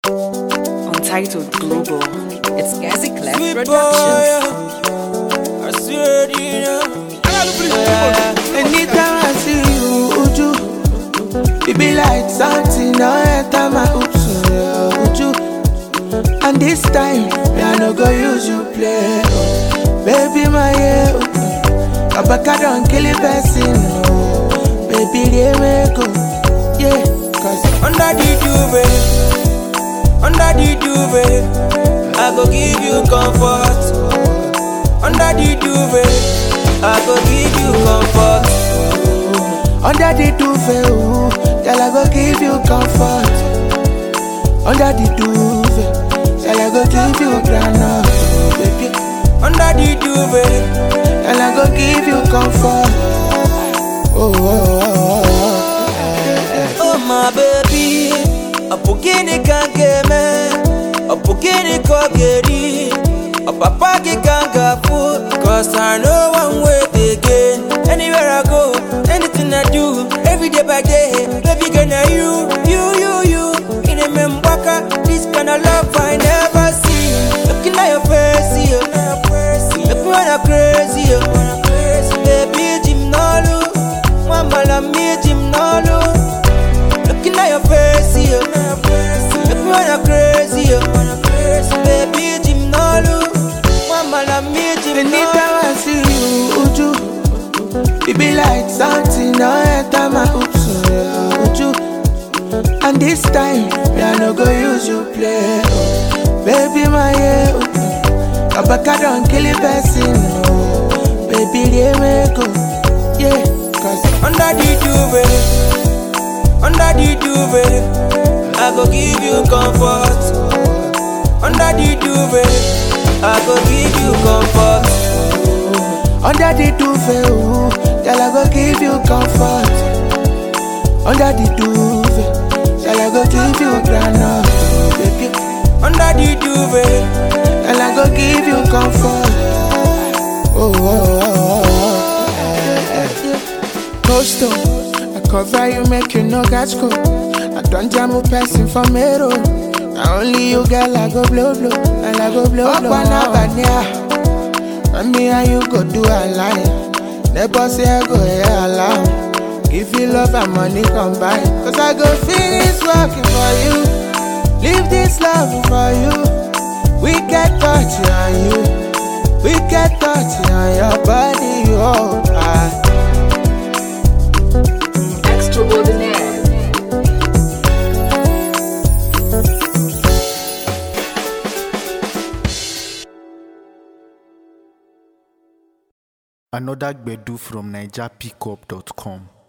Untitled Global. It's Gazi Clef Sweet boy, Productions. yeah. I swear to you, know. Anytime I see you, Uju, it be like something now enter my oops, yeah, Uju. And this time, me I no go use you play, oh. baby my yeah, oh. Abaka don't kill a person, oh. baby they make go, yeah, cause Under the duvet, under the duvet, I go give you comfort. Under the duvet, I go give you comfort. under the duvet, ooh, girl I go give you comfort. Under the duvet, girl I go give you granite, baby. Under the duvet, And I go give you comfort. Oh, oh, oh, oh, eh, eh. oh my baby, a bukini can get me, a bukini kogeri, a papa can get food, cause I know one way again. Anywhere I go, anything I do, every day by day, baby gonna you, you, you, you. In a membaka, this kind of love I never see. Looking at your face, yeah. Make me wanna crazy, yeah. Baby, Jim Nolu, Mama, la me, Jim Nolu. Looking at your face, yeah. Make me wanna crazy, yeah. Baby, Jim Nolu, Mama, la me, Jim Anytime I see you, Uju, it be like something now enter my oops, yeah, Uju. And this time, me I no go use you play, oh. baby my yeah, oh. Abaka don't kill a person, oh. baby they make go, yeah, cause Under the duvet, under the duvet, I go give you comfort. Under the duvet, I go give you comfort. Under the duvet, ooh, girl I go give you comfort. Under the duvet, girl I go give you granite, baby. Under the duvet, Girl I go give you comfort. Oh, oh, oh, oh, eh, eh. Coastal, I cover you, make you no catch cold. I don't jam a person for me, Now only you, girl, I go blow, blow, and I go blow, blow. Up and up and yeah. And me and you go do a line. Never say I go here alone. Give you love and money combine. Cause I go finish working for you. Leave this love for you. We get touch on you. We get touch on your body. Oh, ah. Extraordinaire. Another Gbedu from NigerPickup.com.